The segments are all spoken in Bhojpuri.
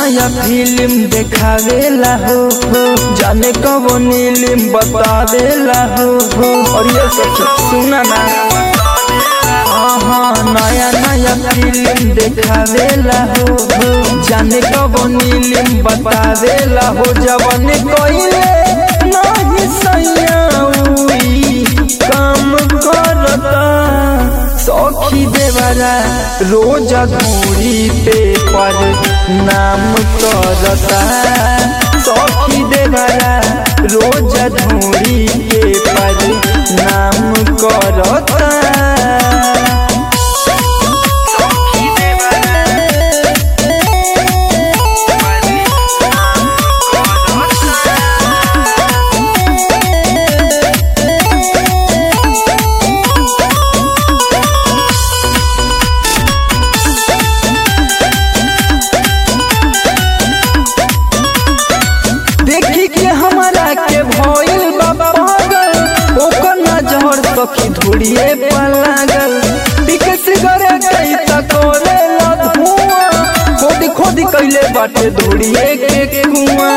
नया फिल्म देखावेला हो हो जाने कब नीलिम बतावेला हो हो और ये सब सुना ना हाँ नया नया फिल्म देखावेला हो हो जाने कब नीलिम बतावेला हो जवन कोइले नहीं सैया उई काम करता सखी देवरा रोज घूरी पे पर नाम करता सखी देवरा रोज धूरी पे पर नाम करता देखी के हमरा के भइल बा पागल ओकर नजर सखी धुड़िए पर लागल टिके सिगरेट कई त करे ला धुआं खोदी खोदी कइले बाटे धुड़िए के कुआं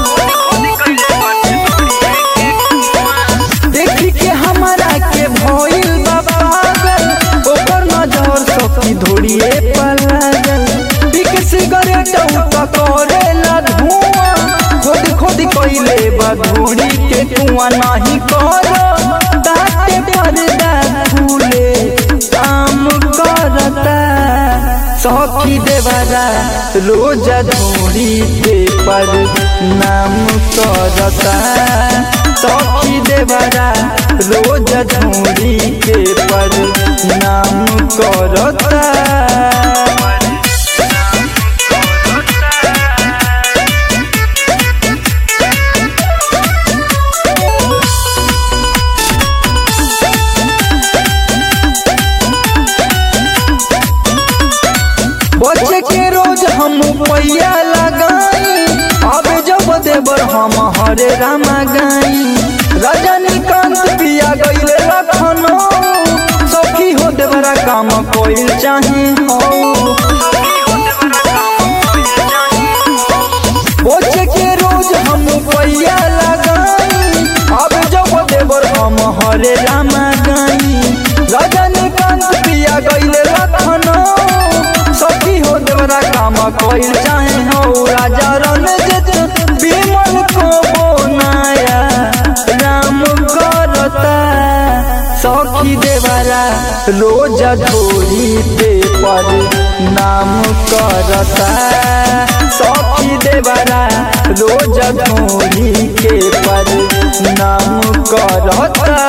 देखी के हमरा के भइल बा पागल ओकर नजर सखी धुड़िए पर लागल टिके सिगरेट त करे ला धुआं खोदी खोदी कइले बा धुड़ी के कुआं नाही करो ताते पर्दा फूले काम करता सखी देवरा रोज धुड़ी पे पर नाम करता सखी देवरा रोज धुड़ी के पर नाम करता बच्चे के रोज हम पैया लगाई अब जब देवर हम हरे रामा गाई रजनीकांत पिया गईले रखनो सखी हो देवरा काम कोई चाहे हो बच्चे के रोज हम पैया लगाई अब जब देवर हम हरे रामा गाई रजनीकांत पिया गईले रखनो सखी हो देवरा काम कोई चाहे हो राजा रणजित विमल को बोनाया राम करता सखी देवरा रोज धोरी पे पर नाम करता सखी देवरा रोज धोरी के पर नाम करता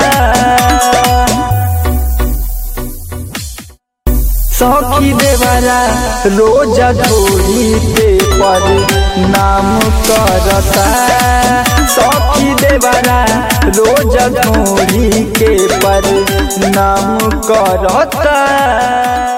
सखी देवरा रोज धोरी पे पर नाम करता सखी देवरा रोज धोरी के पर नाम करता